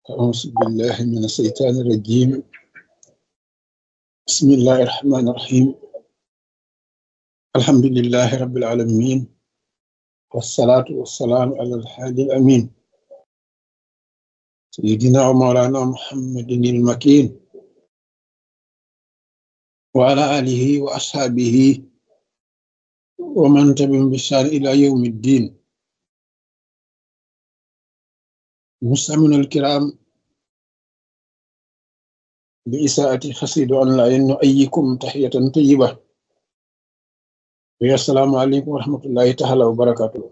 أعوذ بالله من الشيطان الرجيم بسم الله الرحمن الرحيم الحمد لله رب العالمين والصلاة والسلام على الحادي الأمين سيدنا ومولانا محمد المكين وعلى آله وأصحابه ومن تبعهم بإحسان إلى يوم الدين مستمعينا الكرام بإساءة خسيد أونلاين نؤيكم تحية طيبة ويا السلام عليكم ورحمة الله تعالى وبركاته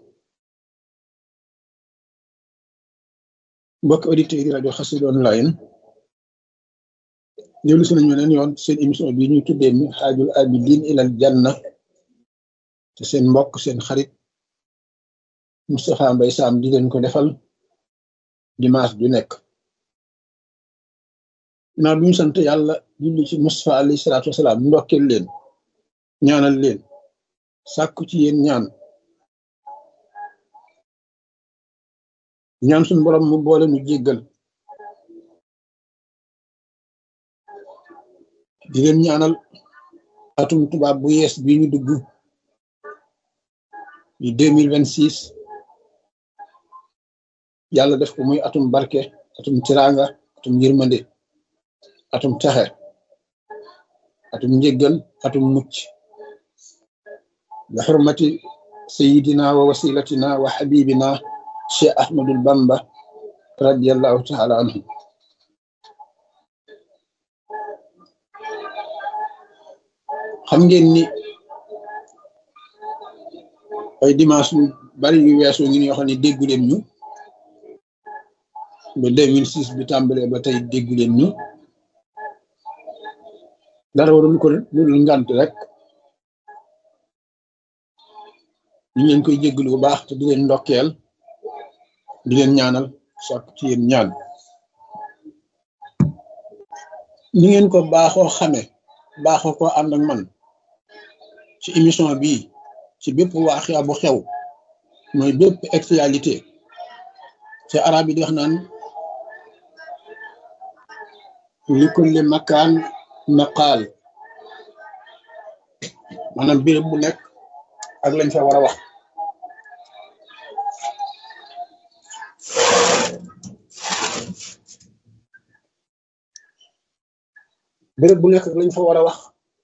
mbokk auditeurs yi rajo Xassida online dellu si nañu leen yoon seen émission bi ñu tuddee mi xaajul abidin ilal janna te seen mbokk seen xarit Moustapha Mbaye Sam di leen ko defal dimanche du nekk naa bi ñu sant yàlla julli ci Moustapha alayhi salaatu wasalaam ndokkeel leen ñaanal leen sàkku ci yéen ñaan ñaan suñu borom mu boole nu jéggal di leen ñaanal atum tubaab bu yees bi ñu dugg di deux mille vingt six yàlla def ko muy atum barke atum tiraanga atum yërmande atum taxe atum njéggal atum mucc bi xurmati sayidina wa wasilatina wa xabibina cheikh ahmadul bamba radiallahu taala anhu xam ngeen ni ay dimanche yu bari yu weesoo ngi yoo xam ne déggu leen ñu ba 2006 bi tàmbalee ba tey déggu leen ñu dara warul ko lu dul ngant rek ñu leen koy jéggalu bu baax te di leen ndokkeel di leen ñaanal sàkk ci yéen ñaan ni ngeen ko baaxoo xame baaxoo ko ànd ak man ci émission bii ci bépp waaxia bu xew mooy bépp actualité te arab yi di wax naan li kulli makaan maqaal maanaam béréb bu nekk ak lañ fa war a wax béréb bu nekk ak lañ fa war a wax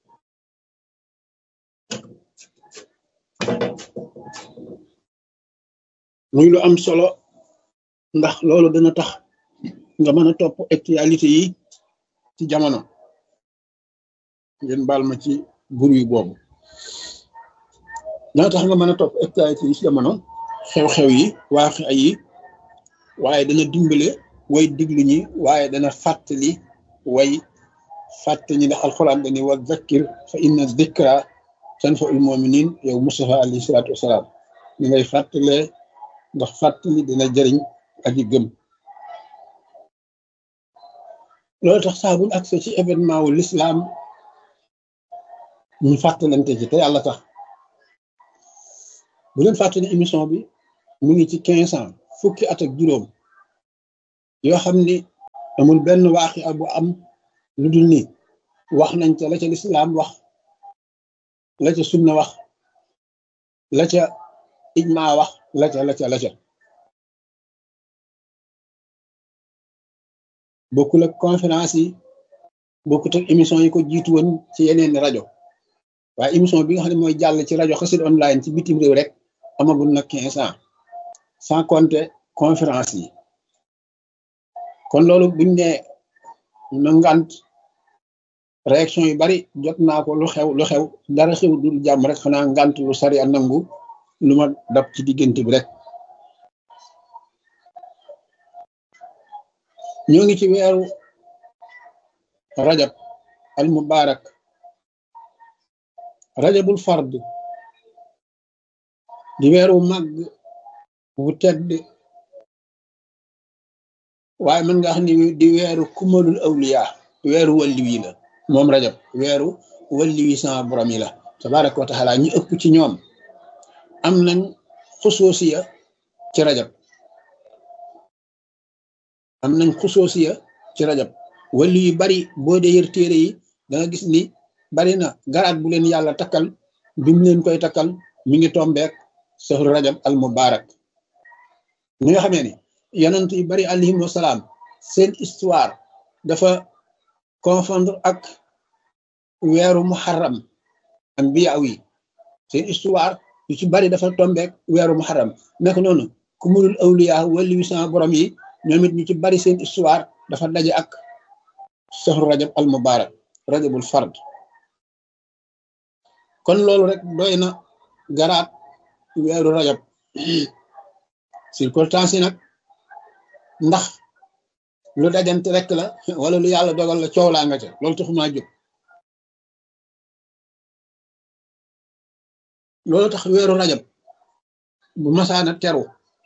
muy lu am solo ndax loolu dana tax nga mën a topp actualité yi ci jamono ngeen baal ma ci bur yu boobu dana tax nga mën a topp actualité yi ci jamono xew-xew yi waaxi ay yi waaye dana dimbale way diglu ñi waaye dana fàttali way fàtte ñi ndax alxuraan dani wa zakkir fa inna zikra tanfa'ul mu'minin yow Mustafa alayhi salaatu wasalaam ñi ngay fàttalee ndax fàttali dina jëriñ aji gëm loolu tax saa buñ accès ci événement wu l'islam ñu fàttalante ci te yàlla tax bu leen fàttali émission bi mu ngi ci quinze ans fukki at ak juróom yoo xam ni amul benn waaxi bu am lu dul ni wax nañ ca la ca lislaam wax la ca sunna wax la ca ijma wax la ca la ca la ca bokkul ak conférence yi bokkut ak émission yi ko jiitu woon ci yeneen rajo waaye émission bi nga xam ne mooy jàll ci rajo Xassida online ci bitim réew rek amagul na quinze ans sans compter conférence yi kon loolu buñ ne na ngant réaction yu bari jot naa ko lu xew lu xew dara xew dul jàmm rek xanaa ngant lu sari a nangu lu ma dab ci diggante bi rek ñoo ngi ci weeru rajab al mubarak rajabul fard di weeru màgg bu tedd waaye mën nga xam ni di weeru kumalul awliya weeru walli wi la moom rajab weeru walli wi sama borom yi la tabaraka wa taala ñu ëpp ci ñoom am nañ xusuusiya ci rajab am nañ xusoosiya ci rajab wali yu bari boo dee yër téere yi da nga gis ni bari na garaat bu leen yàlla takkal bi mu leen koy takkal mi ngi tombeek sahru rajab al mubarak ni nga xamee ni yonent yu bari alayhim wasalaam seen histoire dafa confondre ak weeru muharram anbiyaaw yi seen histoire yu ci bari dafa tombeek weeru muharram nekk noonu ku mulul awliya wali wi sama borom yi ñoom it ñu ci bari seen histoire dafa daje ak sahru rajab al mubarak rajabul fard kon loolu rek doy na garaat weeru rajab circonstance yi nag ndax lu dajante rek la wala lu yàlla dogal la coow laa nga ca loolu taxumaa jóg loolu tax weeru rajab bu masaana teru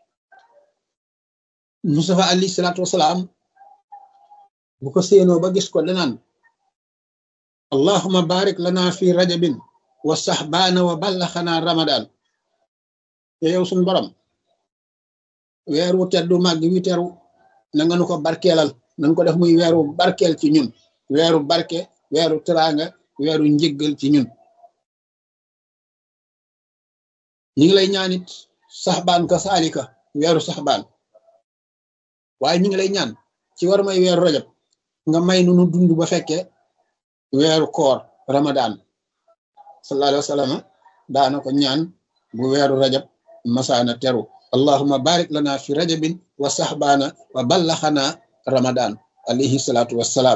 Mustafa alayhi salaatu wasalaam bu ko séenoo ba gis ko danaan allahuma barik lana fi rajabin wa saxbaana wa ballaxanaa ramadan te yow suñ borom weer wu teddu màgg wi teru na nga nu ko barkeelal na nga ko def muy weeru barkeel ci ñun weeru barke weeru teraanga weeru njëggal ci ñun ñi ngi lay ñaanit saxbaan ka saalika weeru saxbaan waaye ñi ngi lay ñaan ci war may weeru rajab nga may nu nu dund ba fekke weeru koor ramadan sallallahu alayhi wa sallam daana ko ñaan bu weeru rajab masaana teru allahuma barik lana fi rajabin wa saxbaana wa ballaxana ramadan alayhi salaatu wassalaam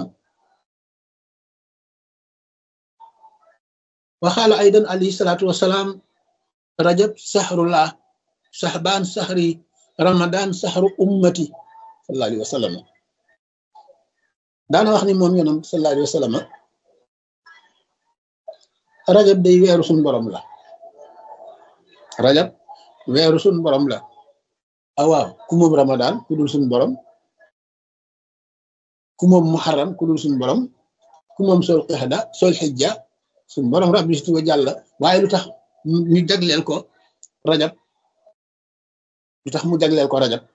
waxaala aydan alayhi salaatu wassalaam rajab saxrullah saxbaan saxri ramadan saxru ummati sallallahu alayhi wa sallam daana wax ni moom yonam sallallahu alayhi wa sallam rajab day weeru suñ borom la rajab weeru suñ borom la awaaw ku moom ramadan ku dul suñ borom ku moom muharram ku dul suñ borom ku moom sol qixda sol xijja suñ borom rabbi situ wa jàlla waaye lu tax ñu jagleel ko rajab lu tax mu jagleel ko rajab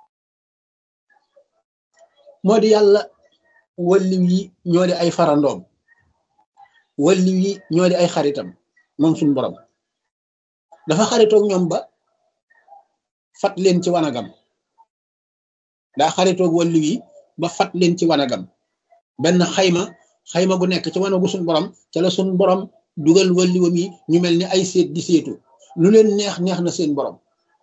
moo di yàlla walliw yi ñoo di ay farandoom walliw yi ñoo di ay xaritam moom suñ borom dafa xaritoog ñoom ba fat leen ci wanagam daa xaritoog walliw yi ba fat leen ci wanagam benn xayma xayma bu nekk ci wanagu suñ borom ca la suñ borom dugal walliwam yi ñu mel ni ay seet di seetu lu leen neex neex na seen borom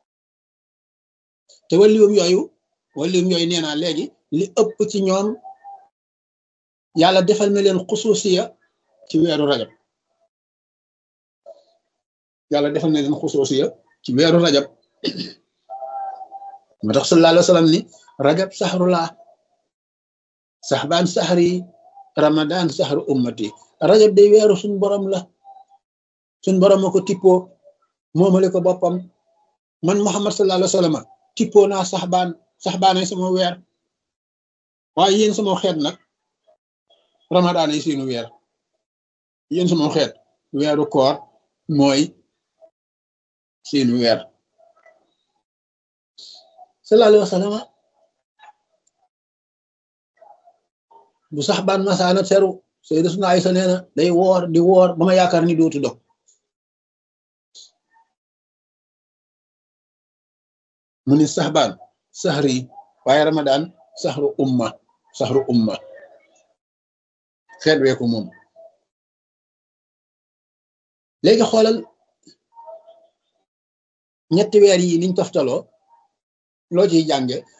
te walliwam yooyu walliwam yooyu nee naa léegi li ëpp ci ñoom yàlla defal na leen xusuusiya ci weeru rajab yàlla defal na leen xusuusiya ci weeru rajab moo tax sallallahu alayhi wa sallam ni rajab saxrullah saxbaan saxri ramadan saxru ummati rajab day weeru suñ borom la suñ borom a ko tippoo moomale ko boppam man muhammad sallallahu alayhi wa sallam tippoo naa saxbaan saxbaanay sama weer waaye yéen sama xeet nag ramadaan ay seenu weer yéen sama xeet weeru koor mooy seenu weer sallallahu alayhi wa sallam bu sax baan masaana teru sayyidatuna Aysa nee na day woor di woor ba ma yaakaar ni dootu dog mu ni sax baan saxri waaye ramadaan saxru umma saxru umma xeet weeku moom léegi xoolal ñetti weer yi niñ toftaloo loo ciy jànge